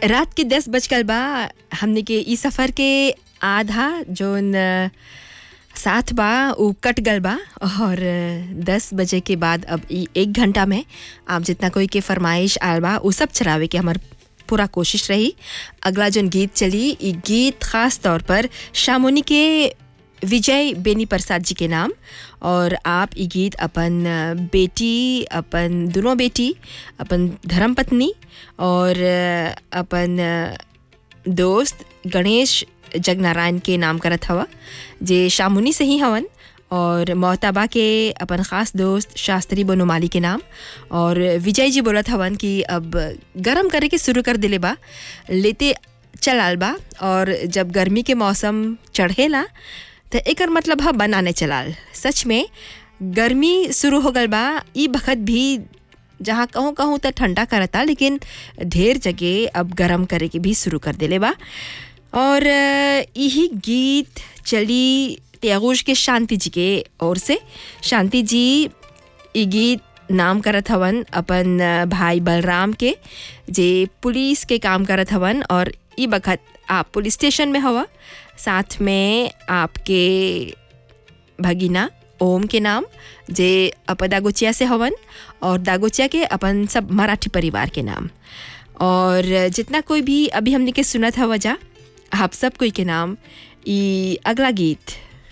रात के दस बजकर बा हमने के ई सफ़र के आधा जोन अ, साथ बा उ कट गल बा और अ, दस बजे के बाद अब ई एक घंटा में आप जितना कोई के फरमाइश आयल बा उ सब चलावे के हमार पूरा कोशिश रही अगला जोन गीत चली ई गीत खास तौर पर शामुनी के विजय बेनी प्रसाद जी के नाम और आप ई गीत अपन अ, बेटी अपन दोनों बेटी अपन धर्मपत्नी और अ, अपन अ, दोस्त गणेश जगनारायण के नाम करत हवा जे शामुनी से ही हवन और मोहताबा के अपन ख़ास दोस्त शास्त्री बनोमाली के नाम और विजय जी बोलत हवन कि अब गरम करे के शुरू कर दिले बा लेते चलाल बा और जब गर्मी के मौसम चढ़ेला तो एकर मतलब है बनाने चलाल सच में गर्मी शुरू हो गल बा ई बखत भी जहाँ कहूँ कहूँ तो ठंडा करता लेकिन ढेर जगह अब गरम करे के भी शुरू कर देले बा और अ, यही गीत चली त्यागोश के शांति जी के ओर से शांति जी ई गीत नाम करत हवन अपन अ, भाई बलराम के जे पुलिस के काम करत हवन और ई बखत आप पुलिस स्टेशन में हवा साथ में आपके भगीना ओम के नाम जे अप दागोचिया से हवन और दागोचिया के अपन सब मराठी परिवार के नाम और जितना कोई भी अभी हमने के सुनत हवा जा आप सब कोई के नाम ई अगला गीत